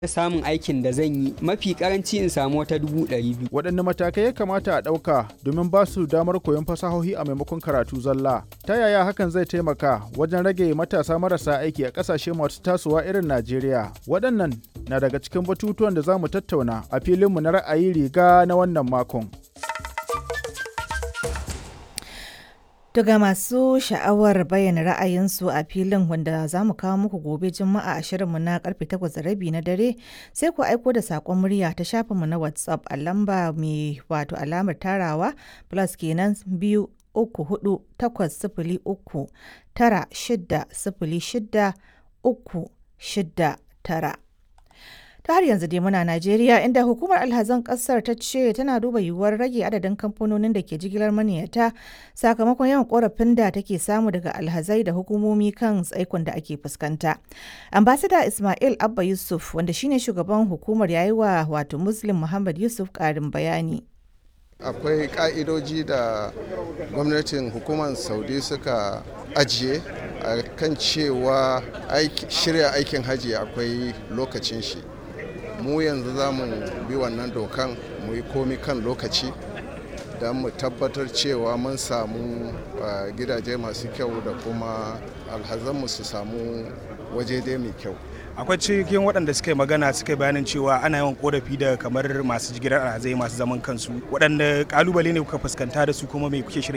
samun aikin da zan yi mafi karanci in samu wata dubu ɗari biyu. waɗanne matakai ya kamata a ɗauka domin ba su damar koyon fasahohi a maimakon karatu zalla ta yaya hakan zai taimaka wajen rage matasa marasa aiki a ƙasashe masu tasowa irin najeriya waɗannan na daga cikin batutuwan da za mu tattauna a filinmu na ra'ayi riga na wannan makon Daga masu sha'awar bayyana ra'ayinsu a filin wanda za mu kawo muku gobe Juma'a a shirinmu na karfe 8:30 na dare sai ku aiko da saƙon murya ta shafinmu na WhatsApp a lamba mai wato alamar tarawa plus kenan biyu uku hudu takwas sifili uku tara shida sifili shida uku shida tara. ta har yanzu dai muna Najeriya inda hukumar alhazan kasar ta ce tana duba yiwuwar rage adadin kamfanonin da ke jigilar maniyata sakamakon yawan korafin da take samu daga alhazai da hukumomi kan tsaikon da ake fuskanta. Ambasada Ismail Abba Yusuf wanda shine shugaban hukumar yayi wa wato Muslim Muhammad Yusuf karin bayani. akwai ka'idoji da gwamnatin hukumar saudi suka ajiye a kan cewa shirya aikin hajji akwai lokacin shi mu yanzu za mu bi wannan dokan mu yi komi kan lokaci don mu tabbatar cewa mun samu gidaje masu kyau da kuma alhazanmu su samu waje dai mai kyau akwai cikin waɗanda suka yi magana suka yi bayanin cewa ana yawan korafi da kamar masu jigilar alhazai masu zaman kansu waɗanda kalubale ne kuka fuskanta da su kuma mai kuke shirin